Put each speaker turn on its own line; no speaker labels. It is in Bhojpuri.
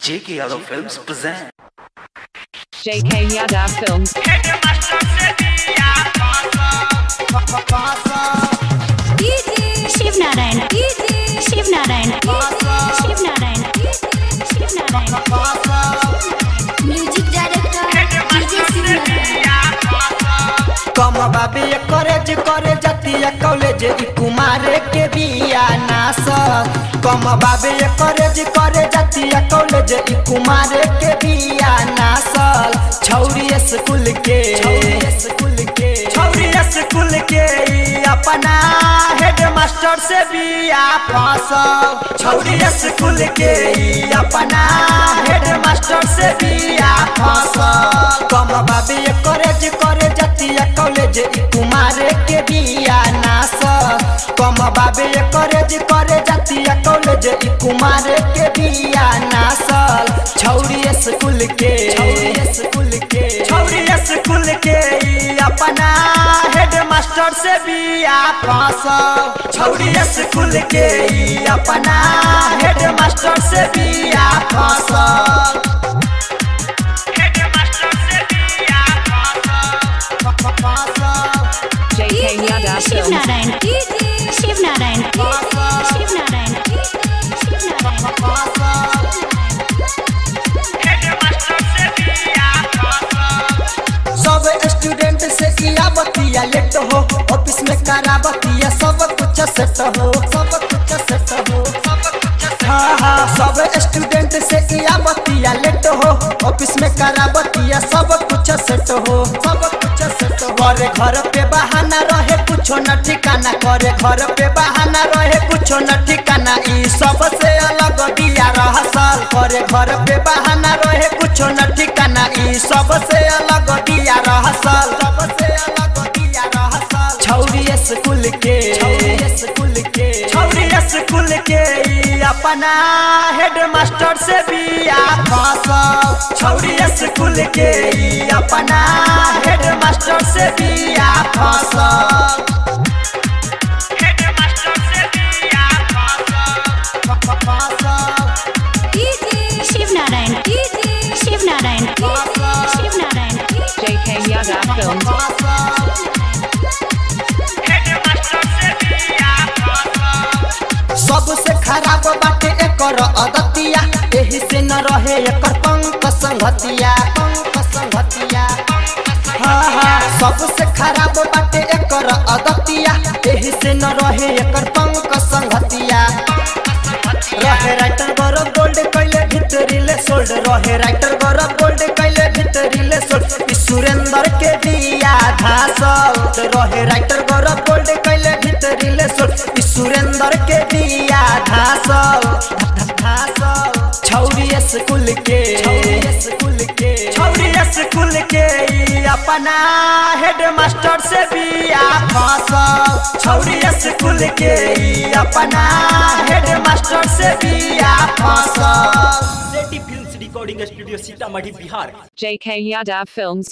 J.K. Yadav Films present.
JK Yadav Films.
Shiv Narayan Shiv Narayan Shiv Narayan Shiv Narayan music director DJ Shiv Narayan
कम बाबे कॉलेज करे जतिया कॉलेज ई कुमारे के बिया नास कम बाबे कॉलेज करे जतिया कॉलेज ई कुमारे के बिया नासल छौरी स्कूल के छौरी स्कूल के छौरी स्कूल के ई अपना हेड मास्टर से बिया फसल छौरी स्कूल के ई अपना हेड मास्टर से बिया फसल कम बाबे कॉलेज करे जतिया कॉलेज ई कुमारे के बिया नास कम बाबे कॉलेज करे जतिया कॉलेज ई कुमारे के बिया नासल छौरी स्कूल के छौरी स्कूल के छौरी स्कूल के ई अपना हेड मास्टर से बिया फसल छौरी स्कूल के ई अपना हेड मास्टर से बिया फसल
JK Yadav
Shiv
Films.
Narayan Shiv Narayan Shiv Narayan Shiv Narayan
सब स्टूडेंट से किया बतिया लेट हो ऑफिस में करा बतिया सब कुछ सेट हो सब कुछ सेट हो सब कुछ हाँ हाँ सब स्टूडेंट से किया बतिया लेट हो ऑफिस में करा बतिया सब कुछ सेट हो सब कुछ सेट हो करे घर पे बहाना रहे कुछो न ठिकाना करे घर पे बहाना रहे कुछो न ठिकाना ई सब से अलग दिया रहसल करे घर पे बहाना रहे कुछो न ठिकाना ई सब से अलग दिया रहसल सब से अलग दिया रहसल छौरी स्कूल के छौरी स्कूल के छौरी स्कूल के ई अपना हेड मास्टर से बिया फसल छौरी स्कूल के ई अपना हेड मास्टर से बिया फसल
Shiv Narayan Shiv Narayan Shiv Narayan
JK Yadav Films.
सबसे खराब बाटे एकर अदतिया एही से न रहे एकर पंक संगतिया पंक संगतिया हाँ हाँ सबसे खराब बाटे एकर अदतिया एही से न रहे एकर पंक संगतिया रहे राइटर गौरव गोल्ड कैले भितरीले सोल्ड रहे राइटर गौरव गोल्ड कैले भितरीले सोल्ड ई सुरेंद्र के दिया धासल रहे राइटर गौरव गोल्ड कैले भितरीले सोल्ड ई सुरेंद्र के दिया धासल धासल छौरी स्कूल के छौरी स्कूल के छौरी स्कूल के ई अपना हेड मास्टर से बिया फसल छौरी स्कूल के ई अपना हेड मास्टर से बिया फसल
Sethi films recording studio Sitamarhi Bihar
JK Yadav Films.